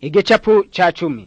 igicapu ca cumi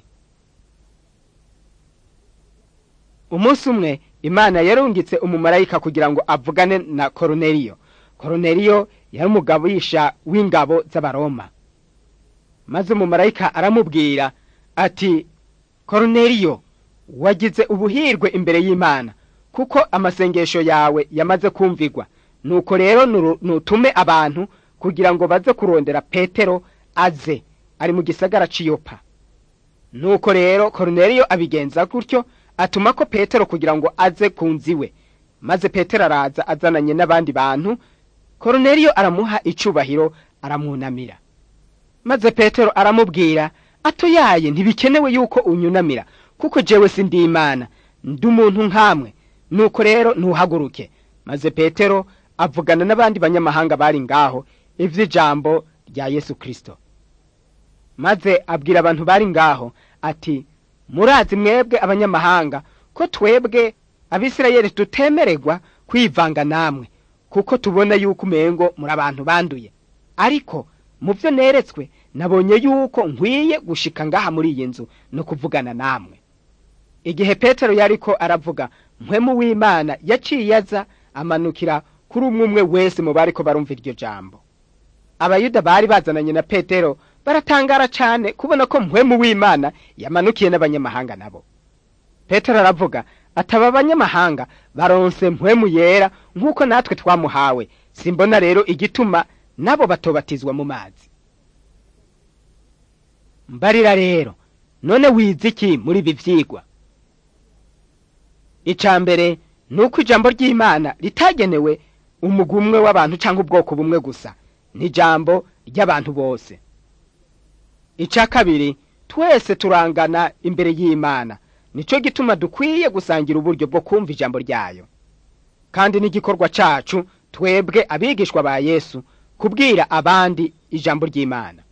umunsi umwe imana yarungitse umumarayika kugira ngo avugane na koroneliyo koroneliyo yari umugabisha w'ingabo z'abaroma maze umumarayika aramubwira ati koroneliyo wagize ubuhirwe imbere y'imana kuko amasengesho yawe yamaze kumvigwa nuko rero nutume abantu kugira ngo baze kurondera petero aze ari mu gisagara c'iyopa nuko rero koroneliyo abigenza gutyo atuma ko petero kugira ngo aze ku nziwe maze petero araza azananye n'abandi bantu koroneliyo aramuha icubahiro aramwunamira maze petero aramubwira atoyaye ntibikenewe yuko unyunamira kuko jewe sindi imana ndi umuntu nkamwe nuko rero ntuhaguruke maze petero avugana n'abandi banyamahanga bari ngaho ivy'ijambo rya yesu kristo maze abwira abantu bari ngaho ati murazi mwebwe abanyamahanga ko twebwe abisirayeli tutemererwa kwivanga namwe kuko tubona yuko umengo muri abantu banduye ariko mu byo neretswe nabonye yuko nkwiye gushika ngaha muri iyi nzu no kuvugana namwe igihe petero yariko aravuga mpwemu w'imana yaciye aza amanukira kuri umwe umwe wese mu bariko barumva iryo jambo abayuda bari bazananye na petero baratangara cane kubona ko mpwemu w'imana yamanukiye n'abanyamahanga nabo petero aravuga ataba abanyamahanga baronse mpwemu yera nk'uko natwe twamuhawe simbona rero igituma nabo batobatizwa mu mazi mbarira rero none wize iki muri ibi vyigwa ica mbere ni uko ijambo ry'imana ritagenewe umugwi umwe w'abantu cyangwa ubwoko bumwe gusa ni ijambo ry'abantu bose ica kabiri twese turangana imbere y'imana nico gituma dukwiye gusangira uburyo bwo kumva ijambo ryayo kandi n'igikorwa cacu twebwe abigishwa ba yesu kubwira abandi ijambo ry'imana